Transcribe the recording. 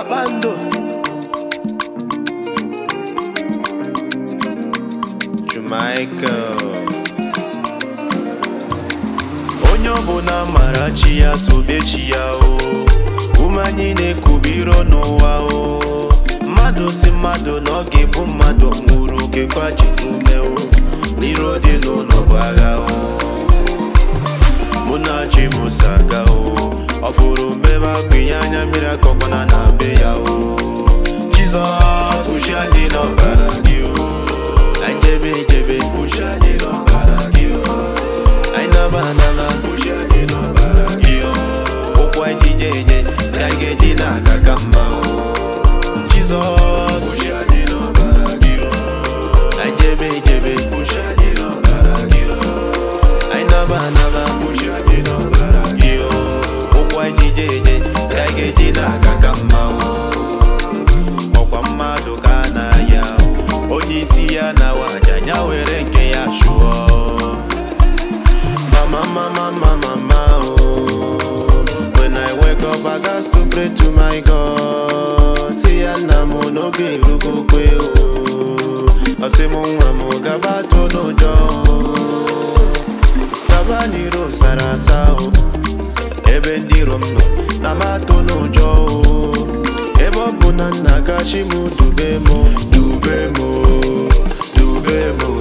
kpakpando Jamaica onye ọbụla mara chi ya sobe chi ya o ume anyị na-ekubiro n'ụwa o mmadụ si mmadụ na ọ ga-ebu mmadụ nwụrụ kekwa ji ume o n'iro dị n'ụlọ bụ agha o mụ na chi m saga o ọ fụrụ mbebe akpịnye anya mmiri akọkwana na be ya o jizọs uche dị n'ọbara gị o anyị jebe ejebe uche dị n'ọbara gị o anyị naba anaba uche dị n'ọbara gị o ụkwụ anyị ji je eje ka anyị ga-eji na-aga ka mma o jizọs uche dị n'ọbara gị o anyị jebe ejebe uche dị n'ọbara gị o anyị naba anaba uche dị n'ọbara gị o ụkwụ anyị ji je eje ka anyị ga-eji na-aga ka mma o ọkwa mmadụ ka a na-aya onye isi ya na waja ya were nke ya chụọ mama mama mama mama oh when i wake up i gats to pray to my god si ya nna m n'oge erugokwe o ọsị m nwa m gaba to n'ụjọ o gaba n'iro sara asa o ebe ndị iro m nọ na m atụ n'ụjọ o ebe ọ bụ na nna gachi m dube m dube m dube m